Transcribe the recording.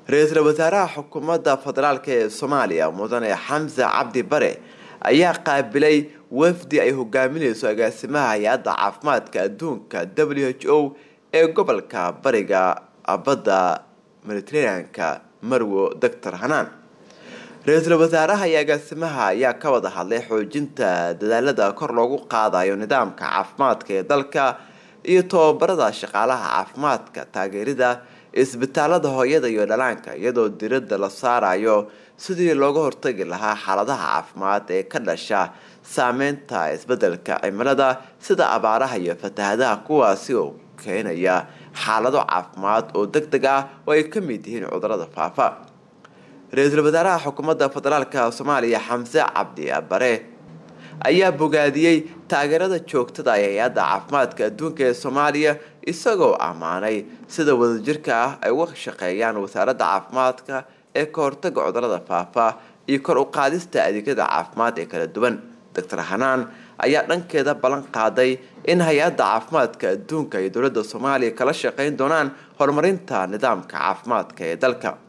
ra-iisul wasaaraha xukuumadda federaalk ee soomaaliya mudane xamse cabdi bare ayaa qaabilay wafdi ay hogaamineyso agaasimaha hay-adda caafimaadka adduunka w h o ee gobolka bariga badda mediteraneanka marwo doctor hanaan ra-iisul wasaaraha iyo agaasimaha ayaa ka wada hadlay xoojinta dadaalada kor loogu qaadayo nidaamka caafimaadka ee dalka iyo tobabarada shaqaalaha caafimaadka taageerida isbitaalada hooyada iyo dhalaanka iyadoo diradda la saarayo sidii looga hortagi lahaa xaaladaha caafimaad ee ka dhasha saameynta isbedelka cimilada sida abaaraha iyo fatahadaha kuwaasi oo keenaya xaalado caafimaad oo deg deg ah oo ay ka mid yihiin cudurada faafa ra-iisul wasaaraha xukuumadda federaalka soomaaliya xamse cabdi bare ayaa bogaadiyey taageerada joogtada ee hay-adda caafimaadka adduunka ee soomaaliya isagoo ammaanay sida wadajirka ah ay uga shaqeeyaan wasaaradda caafimaadka ee ka hortaga cudurada faafa iyo kor u qaadista adeegyada caafimaad ee kala duwan doctor hanaan ayaa dhankeeda ballan qaaday in hay-adda caafimaadka adduunka iyo dowladda soomaaliya kala shaqeyn doonaan horumarinta nidaamka caafimaadka ee dalka